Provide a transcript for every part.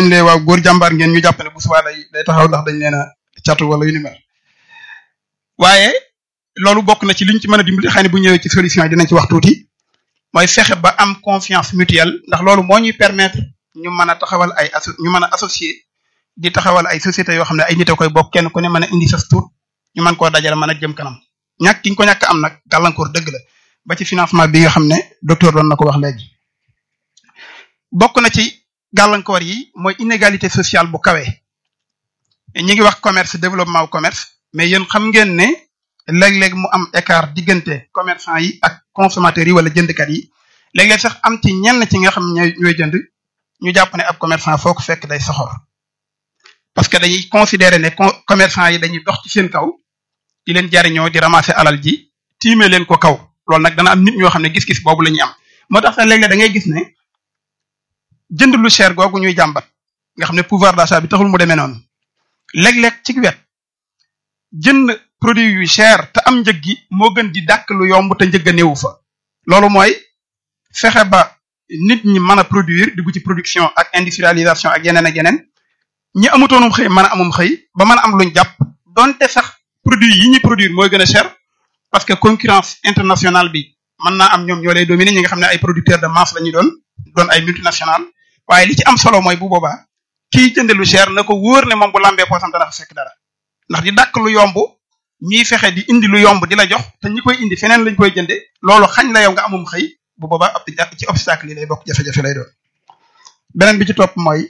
buñ lee waaw góor jàmbaar ngeen ñu jàpp ne bu subaa day day taxaw ndax dañ leen a catu wala yu ni mel waaye loolu bokk na ci liñ ci mën a dimbali xëy na bu ñëwee ci solution yi dinañ ci wax tuuti mooy fexe ba am confiance mutuelle ndax loolu moo ñuy permettre ñu mën a taxawal ay asso ñu mën a associé di taxawal ay sociétés yoo xam ne ay nit a koy bokk kenn ku ne mën a indi sa tur ñu mën koo dajale mën a jëm kanam ñàkk ki ñu ko ñàkk am nag gàllankoor dëgg la ba ci financement bi nga xam ne docteur doon na ko wax léegi bokk na ci gàllankoor yi mooy inégalité sociale bu kawe ñi ngi wax commerce développement wu commerce mais yéen xam ngeen ne léeg-léeg mu am écart diggante commerçant yi ak consommateurs yi wala jëndkat yi léeg-léeg sax am ci ñenn ci nga xam ñooy ñooy jënd ñu jàpp ne ab commerçant foo ko fekk day soxor parce que dañuy considérer ne commerçant yi dañuy dox ci seen kaw di leen jariñoo di ramasser alal ji tiime leen ko kaw loolu nag dana am nit ñoo xam ne gis-gis boobu la ñuy am moo tax sax léeg-léeg da ngay gis ne jënd lu cher googu ñuy jàmbat nga xam ne pouvoir d'achat bi taxul mu demee noonu léeg-léeg ci wet jënd produit yu cher te am njëg gi moo gën di dàkk lu yomb te njëgg a néewu fa loolu mooy fexe ba nit ñi mën a produire dugg ci production ak industrialisation ak yeneen ak yeneen ñi amutoonum xëy mën a amum xëy ba mën a am luñ jàpp donte sax produit yi ñuy produire mooy gën a cher parce que concurrence internationale bi mën naa am ñoom ñoo lay dominer ñi nga xam ne ay producteurs de masse la ñu doon doon ay multinationales waaye li ci am solo mooy bu boobaa kiy jënde lu cher na ko wóor ne moom bu lambee poosam dana fa fekk dara ndax di dàkk lu yomb ñiy fexe di indi lu yomb di la jox te ñi koy indi feneen lañ koy jënde loolu xañ la yow nga amum xëy bu boobaa ab ci obstacle yi lay bokk jafe-jafe lay doon beneen bi ci topp mooy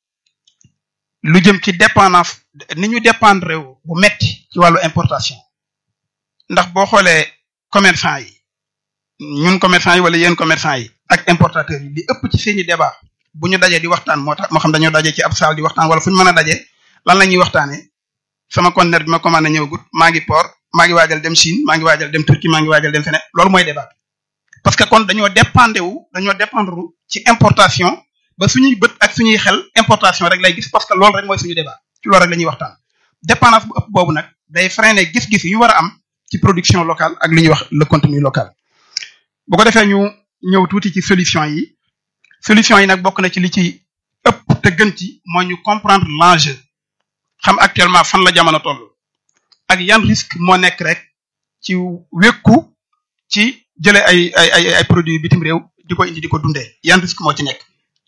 lu jëm ci dépendance ni ñu dépendre bu metti ci wàllu importation ndax boo xoolee commerçant yi ñun commerçant yi wala yéen commerçant yi ak importateurs yi li ëpp ci seeni débat bu ñu dajee di waxtaan moo tax moo xam dañoo dajee ci ab salle di waxtaan wala fu ñu mën a dajee lan la ñuy waxtaanee sama conteneur bi ma commandé ñëwagut maa ngi port maa ngi waajal dem Chine maa ngi waajal dem Turquie maa ngi waajal dem feneen loolu mooy débat parce que kon dañoo dépendre wu dañoo dépendre ci importation ba suñuy bët ak suñuy xel importation rek lay gis parce que loolu rek mooy suñu débat ci loolu rek la ñuy waxtaan dépendance bu ëpp boobu nag day freiner gis-gis yu ñu war a am ci production locale ak li ñuy wax le contenu local bu ko defee ñu ñëw tuuti ci solution yi solution yi nag bokk na ci li ci ëpp te gën ci mooy ñu comprendre l'enjeu xam actuellement fan la jamono toll ak yan risque moo nekk rek ci wékku ci jële ay ay ay ay produits bitim réew di ko indi di ko dundee yan risque moo ci nekk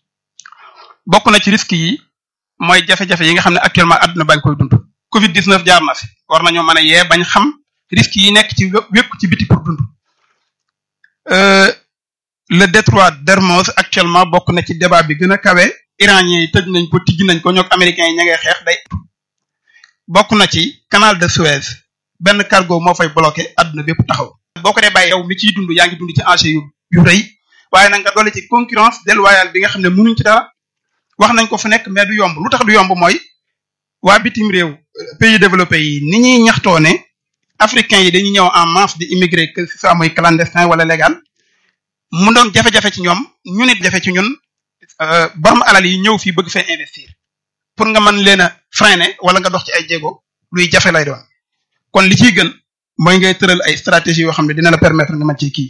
bokk na ci risque yi mooy jafe-jafe yi nga xam ne actuellement àdduna bañ koy dund covid 19 jaar na fi war nañoo mën a yee bañ xam risque yi nekk ci wékku ci biti pour dund le détroit d'Hermoz actuellement bokk na ci débat bi gën a kawe iraniens yi tëj nañ ko tijji nañ ko ñoog américains yi ña ngay xeex day bokk na ci canal de Suez benn cargo moo fay bloqué àdduna bépp taxaw boo ko dee bàyyi yow mi ciy dund yaa ngi dund ci enjeu yu yu rëy waaye nag nga doole ci concurrence déloyale bi nga xam ne mënuñ ci dara wax nañ ko fu nekk mais du yomb lu tax du yomb mooy waa bitim réew pays développés yi ni ñuy ñaxtoo ne africains yi dañuy ñëw en masse di immigré que ce soit muy clandestin wala légal mu doon jafe-jafe ci ñoom ñu nit jafe ci ñun borom alal yi ñëw fii bëgg fee investir pour nga mën leen a freiner wala nga dox ci ay jéego luy jafe lay doon kon li ciy gën mooy ngay tëral ay stratégie yoo xam ne dina la permettre nga mën ci kii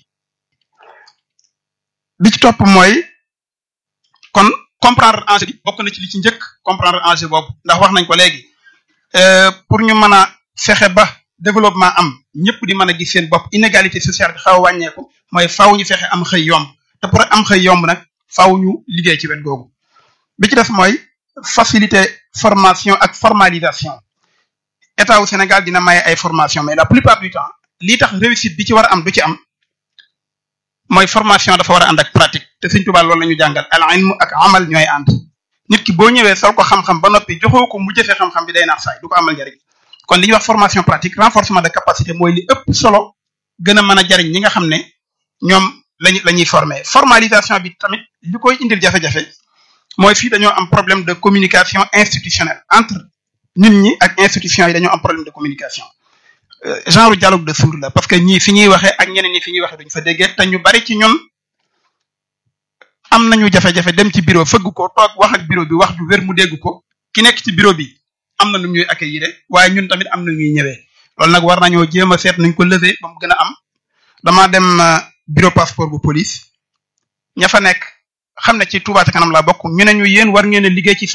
li ci topp mooy kon comprendre enjeu bi bokk na ci li ci njëkk comprendre enjeu boobu ndax wax nañ ko léegi pour ñu mën a fexe ba développement am ñëpp di mën a gis seen bopp inégalité sociale bi xaw a wàññeeku mooy faaw ñu fexe am xëy yomb te pour am xëy yomb nag faaw ñu liggéey ci wet googu bi ci def mooy faciliter formation ak formalisation état wu Sénégal dina maye ay formation mais la plupart du temps lii tax réussite bi ci war a am du ci am mooy formation dafa war a ànd ak pratique te Sëriñ Tuubaa loolu la ñu jàngal al ilmu ak amal ñooy ànd nit ki boo ñëwee sol ko xam-xam ba noppi joxoo ko mu jëfee xam-xam bi day naax saay du ko amal njariñ kon li ñuy wax formation pratique renforcement de capacité mooy li ëpp solo gën a mën a jariñ ñi nga xam ne ñoom lañu la ñuy former formalisation bi tamit li koy indil jafe-jafe mooy fii dañoo am problème de communication institutionnelle entre nit ñi ak institution yi dañoo am problème de communication genre dialogue de sourds la parce que ñii fi ñuy waxee ak ñeneen ñi fi ñuy waxee duñ fa déggee te ñu bari ci ñun am nañu jafe-jafe dem ci bureau fëgg ko toog wax ak bureau bi wax ju wér mu dégg ko ki nekk ci bureau bi am na nu ñuy accueillir waaye ñun tamit am na ñuy ñëwee loolu nag war nañoo jéem a seet nuñ ko lever ba mu gën a am damaa dem bureau passeport bu police ña fa nekk xam ne ci Touba ca kanam laa bokk ñu ne ñu yéen war ngeen a liggéey ci